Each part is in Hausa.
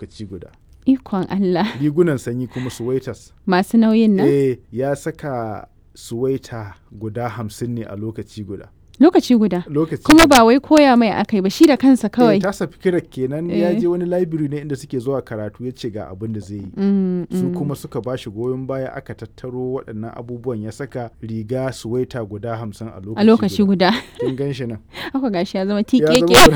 lokaci guda Ikon Allah. rigunan sanyi kuma suwaitas Masu nauyin nan? eh ya saka suwaita guda hamsin ne a lokaci guda Lokaci guda. lokaci Kuma guda. ba wai koya mai akai ba shi da kansa eh, kawai. tasa fikirar kenan ya Eh. je wani library ne inda suke zuwa karatu ya ce ga abin da zai yi Mm, su mm. kuma suka ba shi goyon baya aka tattaro waɗannan abubuwan ya saka riga suwaita guda hamsin a lokaci a lokaci guda. kin gan shi nan Haka gashi ya zama ya tikeke. zama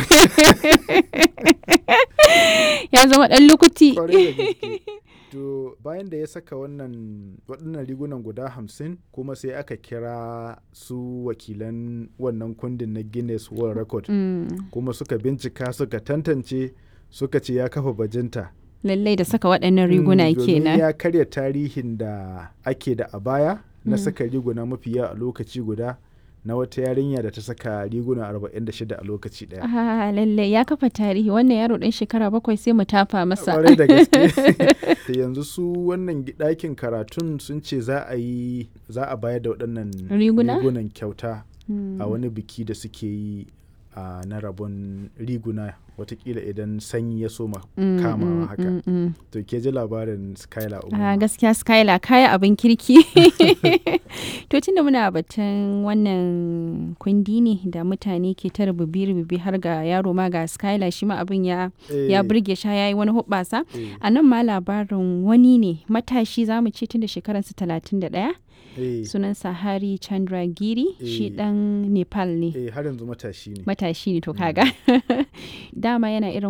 Ya zama ɗan lukuti. kwarai da gaske to bayan da ya saka wannan waɗannan rigunan guda hamsin kuma sai aka kira su wakilan wannan kundin na guinness world record Mm, kuma suka bincika suka tantance suka ce ya kafa bajinta Lallai da saka waɗannan riguna Mm, domin kenan. ya karya tarihin da ake da a baya na Mm. saka riguna mafi yawa a lokaci guda na wata yarinya da ta saka riguna 46 a lokaci daya Ah, lallai ya kafa tarihi wannan yaro ɗan shekara bakwai sai mu tafa masa. kwarai da gaske Da yanzu su wannan gi- ɗakin karatun sun ce za a yi za a bayar da waɗannan Riguna? rigunan kyauta Mm. a wani biki da suke yi a na rabon riguna watakila idan sanyi ya soma Mm, kamawa mm, haka mm, mm. to ke ji labarin skylar Ah, umar gaskiya Skylar kaya abin kirki. to tunda muna batun wannan kundi ne da mutane ke ta rububi-rububi har ga yaro ma ga Skylar shi ma abin ya, ya burge shi ya yi wani hoɓɓasa. A nan ma labarin wani ne matashi za mu ce tun da shekararsa 31 sunansa Hari Chandra Giri shi Eh. ɗan Nepal ne. eh har yanzu matashi ne Matashi ne to kaga. Dama yana irin